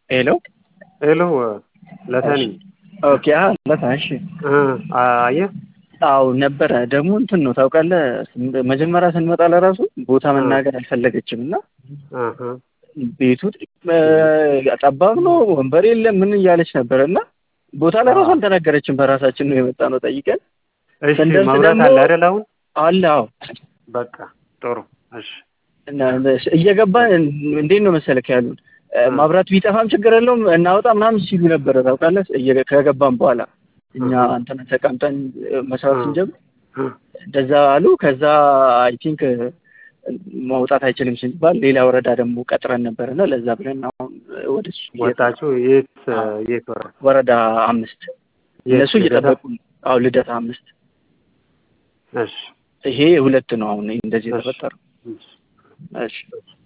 ሄሎ ሄሎ ለተኒ ኦኬ አ ለታ እሺ አየህ አዎ ነበረ ደግሞ እንትን ነው ታውቃለህ መጀመሪያ ስንመጣ ለራሱ ቦታ መናገር አልፈለገችም እና አሀ ቤቱ ጠባብ ነው ወንበር የለም ምን እያለች ነበር እና ቦታ ለራሱ አልተናገረችም በራሳችን ነው የመጣ ነው ጠይቀን እሺ ስንደርስ መብራት ደግሞ- አለ አይደል አሁን አለ አዎ በቃ ጥሩ እሺ እና እየገባን እንዴት ነው መሰለክ ያሉን ማብራት ቢጠፋም ችግር የለውም እናወጣ ምናምን ሲሉ ነበረ ታውቃለህ እየ- ከገባን በኋላ እኛ እንትን ተቀምጠን መስራት ስንጀምር እንደዛ አሉ ከዛ አይ ቲንክ ማውጣት አይችልም ሲባል ሌላ ወረዳ ደግሞ ቀጥረን ነበር እና ለዛ ብለን አሁን ወደ እሱ ወጣችሁ የት የት ወረ ወረዳ አምስት የት እነሱ እየጠበቁ ነው። አዎ ልደታ አምስት እሺ ይሄ ሁለት ነው አሁን እንደዚህ እሺ። የተፈጠረው እሺ እሺ